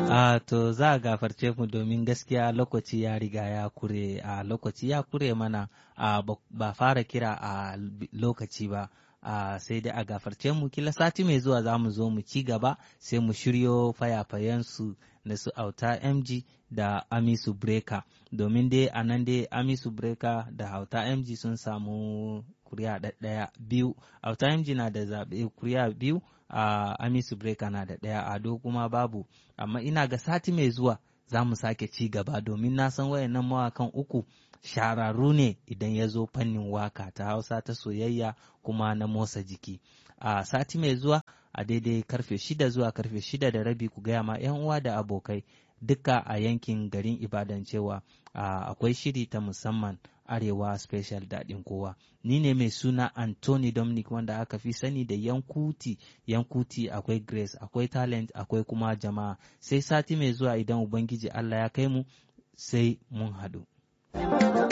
A to za a gafarce mu domin gaskiya lokaci ya riga ya kure a lokaci ya kure mana a ba fara kira a lokaci ba. a sai dai a gafarce mu kila sati mai zuwa za mu zo mu ci gaba sai mu shiryo fayafayensu da su auta mg da amisu breka domin dai a nan dai amisu breka da auta mg sun samu kuri'a ɗaya biyu auta mg na da zaɓe kuri'a biyu a amisu breka na da ɗaya ado kuma babu amma ina ga sati mai zuwa za mu sake ci gaba domin na san wayannan mawakan uku shararru ne idan ya zo fannin waka ta hausa ta soyayya kuma na motsa jiki a sati mai zuwa a daidai karfe shida zuwa karfe shida da rabi ku gaya ma 'yan uwa da abokai duka a yankin garin ibadan cewa akwai shiri ta musamman arewa special daɗin kowa ni ne mai suna anthony dominic wanda aka fi sani da yankuti yankuti akwai grace akwai talent akwai kuma jama'a sai sati mai zuwa idan ubangiji allah ya kai mu sai mun haɗu.